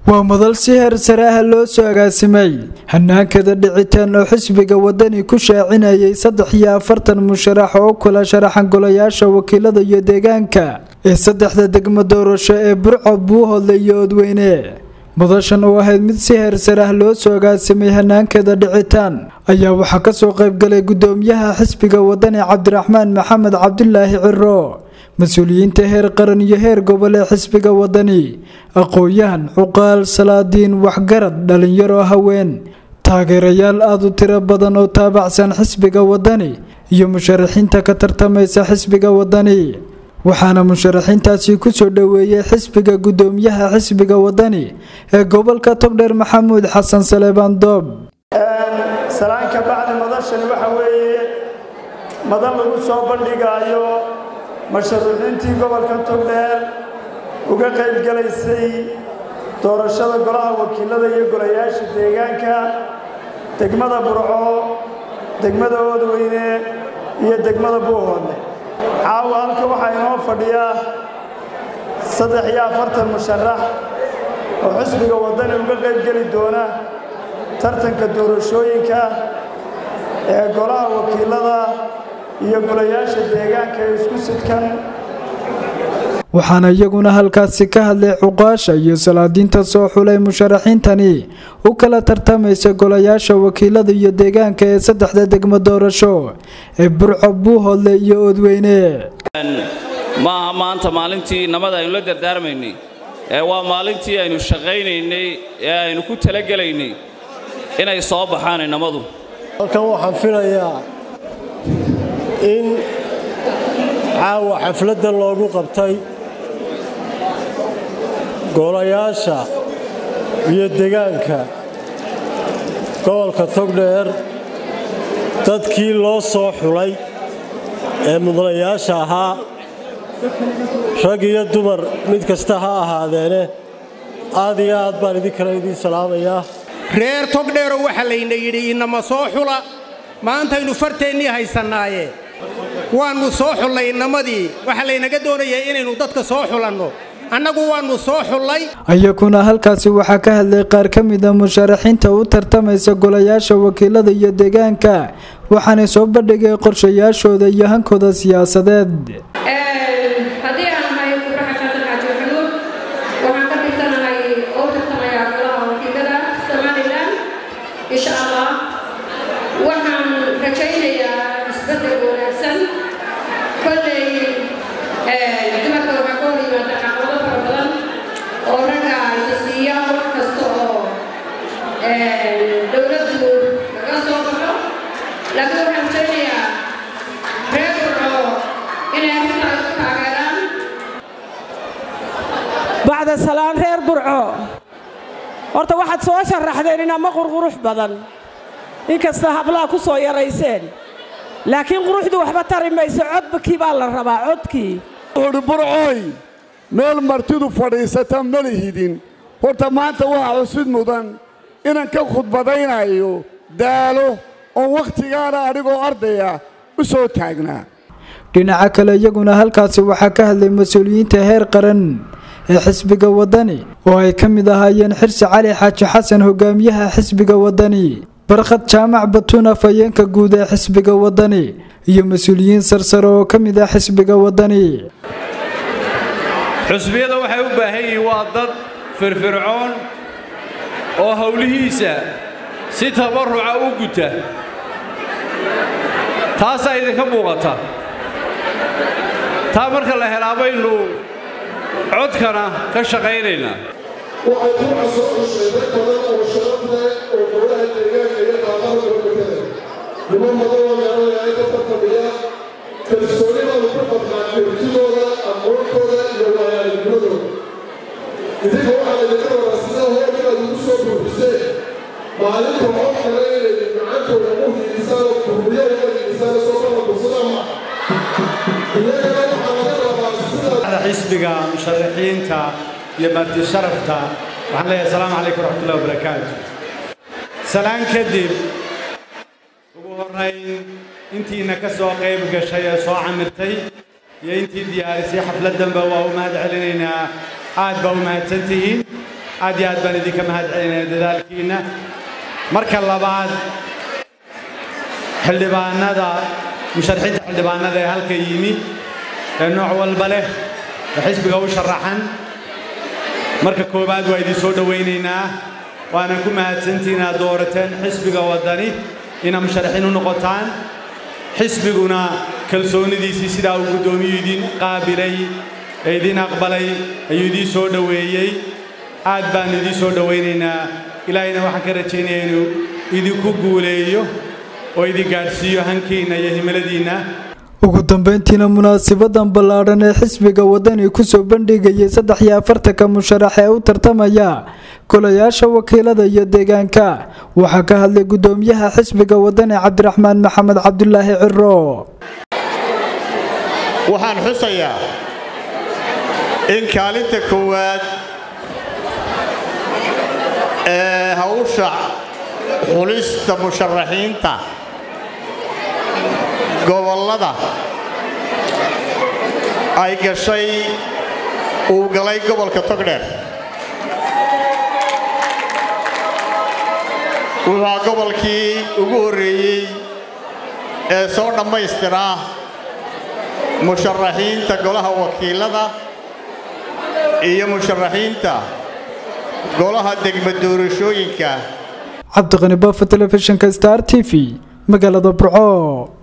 waa madal si heer sare ah loo soo agaasimay hanaankada dhicitaan oo xisbiga wadani ku shaacinayay saddex iyo afartan musharax oo kula sharaxan golayaasha wakiilada iyo deegaanka ee saddexda degmo doorasho ee burco buuhoodle iyo odweyne madashan oo ahayd mid si heer sare ah loo soo agaasimay hanaankada dhicitaan ayaa waxaa kasoo qaybgalay gudoomiyaha xisbiga wadani cabdiraxmaan maxamed cabdulaahi ciro mas-uuliyiinta heer qaran iyo heer gobol ee xisbiga wadani aqoon-yahan cuqaal salaadiin waxgarad dhalinyaro haween taageerayaal aada u tiro badan oo taabacsan xisbiga wadani iyo musharaxiinta ka tartamaysa xisbiga wadani waxaana musharaxiintaasi kusoo dhoweeyey xisbiga gudoomiyaha xisbiga wadani ee gobolka togdheer maxamuud xasan saleebaan doob salaanka bacdi madashani waxa weeye madan lagu soo bandhigaayo mashruuciintii gobolka togdheer uga qayb galaysay doorashada golaha wakiilada iyo golayaasha deegaanka degmada burco degmada oodweyne iyo degmada buuhoodle caawa halka waxaa inoo fadhiya saddex iyo afartan musharax oo xisbiga waddani uga qayb geli doona tartanka doorashooyinka ee golaha wakiilada iyo golayaasha deegaanka ee isku sidkan waxaana iyaguna halkaasi ka hadlay cuqaasha iyo salaadiinta soo xulay musharaxiintani u kala tartamaysa golayaasha wakiilada iyo deegaanka ee saddexda degmo doorasho ee burco buuhoodle iyo oodweyne maaha maanta maalintii namada aynu la dardaarmaynay ee waa maalintii aynu shaqaynaynay ee aynu ku talagelaynay inay soo baxaan inamadu halkan waxaan filayaa in caawa xafladdan loogu qabtay golayaasha iyo degaanka gobolka togdheer dadkii loo soo xulay ee mudanayaasha ahaa rag iyo dumar mid kasta ha ahaadeene aad iyo aad baan idinkale idiin salaamayaa reer togdheero waxaa layna yidhi inama soo xula maantaynu farteennii haysannaaye waannu soo xullay inamadii waxaa laynaga doonayaa inaynu dadka soo xulanno annagu waannu soo xullay iyakuna halkaasi waxaa ka hadlay qaar ka mid a musharaxiinta u tartamaysa golayaasha wakiilada iyo deegaanka waxaanay soo bandhigay qorshayaashooda iyo hankooda siyaasadeed haddii aan ahay buraxa xasan xaaji maxamuud waxaan ka tirsanahay oo tartamayaa golaha wakiilada somalilan insha allah waxaan rajaynayaa isbedel wanaagsan kolley dumarka waxaa ka hor yimaada caqabado fara badan oo ragga isa siiya wax kasta oo dowladdu laga soo baxo laakiin waxaan rajaynayaa reer burco inay arrintaas ku taageeraan bacda salaan reer burco horta waxaad soo sharaxdeen inama qurqurux badan inkasta hablaha ku soo yarayseen laakiin quruxdu waxba tari mayso codbakii baa la rabaa codkii wuxuuhi burcooy meel martidu fadhiisata ma lihidin horta maanta waxaa xusid mudan inaan ka khudbadaynayo daalo oo wakhtigaana anigoo ardaya u soo taagnaa dhinaca kale iyaguna halkaasi waxaa ka hadlay mas-uuliyiinta heer qaran ee xisbiga wadani oo ay ka mid ahaayeen xirsi cali xaaji xasan hogaamiyaha xisbiga wadani barkhad jaamac batuun afhayeenka guud ee xisbiga wadani iyo mas-uuliyiin sarsare oo ka mid ah xisbiga wadani xusbiyada waxay u baahan yihiin waa dad firfircoon oo howlihiisa si tabarruca u guta taasaa idinka muuqata taa marka la helaa baynu codkana ka shaqaynaynaa waxay duca soo xushay dad badan oo sharaf leh oo golaha deegaanka iyo qaamada gobolkada niman badan oo meelayahay ka tartamaya kalsooni baanu ku qabnaa kartidooda aqoontooda iyo waayaalnimadooda idinka waxaa laydinka rabaa sida hoob inaad ugu soo buuxiseen maalinta oo kale inay gacantooda u hiidisaan oo kurbiya uga hiidisaan soo baxa fursada ma iyagana waxaa laga rabaa sidaa xisbiga musharaxiinta iyo marti sharafta waxaan leeyahay asalaamu calaykum waraxmatullahi wabarakaatu salaan kadib ugu horrayn intiina ka soo qayb gashay ee soo camirtay iyo intii diyaarisay xafladdanba waa u mahad celinaynaa aad baa u mahadsan tihiin aad iyo aad baan idinka mahad celinaya dadaalkiinna marka labaad xildhibaanada musharaxiinta xildhibaanada ee halka yimi ee nooc walba leh ee xisbiga u sharaxan marka koowaad waa idin soo dhowaynaynaa waana ku mahadsantihiin inaad doorateen xisbiga waddani inaad musharaxiin u noqotaan xisbiguna kalsoonidiisii sidaa uu guddoomiyu idin qaabilay ee idin aqbalay ayuu idiin soo dhoweeyey aad baannu idiin soo dhowaynaynaa ilaahayna waxaan ka rajaynayaa inuu idinku guuleeyo oo idin gaadhsiiyo hankiinna iyo himiladiinna ugu dambeyntiina munaasabadan ballaadhan ee xisbiga wadani kusoo bandhigayay saddex iyo afartanka musharax ee u tartamaya golayaasha wakiilada iyo deegaanka waxaa ka hadlay guddoomiyaha xisbiga wadani cabdiraxmaan maxamed cabdulaahi ciro waxaan xusayaa in kaalinta koowaad ee hawsha xulista musharaxiinta gobollada ay gashay uu galay gobolka togdheer wuxuu gobolkii ugu horreeyey ee soo dhammaystiraa musharaxiinta golaha wakiilada iyo musharaxiinta golaha degma doorashooyinka cabdiqani baafo telefishinka star t v magaalada burco